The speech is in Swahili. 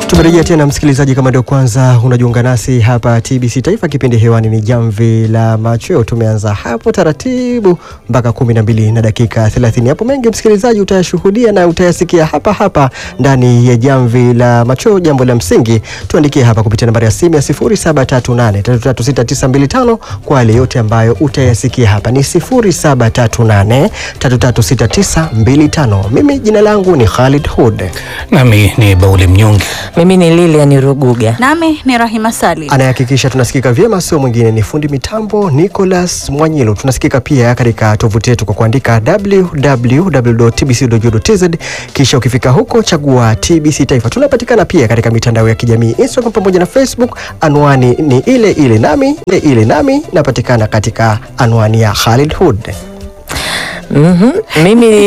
Tumerejea tena msikilizaji, kama ndio kwanza unajiunga nasi hapa TBC Taifa, kipindi hewani ni Jamvi la Machweo. Tumeanza hapo taratibu mpaka kumi na mbili na dakika thelathini. Hapo mengi msikilizaji utayashuhudia na utayasikia hapa hapa ndani ya Jamvi la Machweo. Jambo la msingi tuandikie hapa kupitia nambari ya simu ya 0738336925 kwa yale yote ambayo utayasikia hapa, ni 0738336925. Mimi jina langu ni Khalid Hud. Nami ni Bauli Mnyonge. Mimi ni Lilian Ruguga. Nami ni Rahima Salim. Anayehakikisha tunasikika vyema sio mwingine ni fundi mitambo Nicholas Mwanyilo. Tunasikika pia katika tovuti yetu kwa kuandika www.tbc.go.tz, kisha ukifika huko chagua TBC Taifa. Tunapatikana pia katika mitandao ya kijamii Instagram pamoja na Facebook, anwani ni ile ile nami ile ile nami napatikana katika anwani ya Khalid Hood. Mhm. Mimi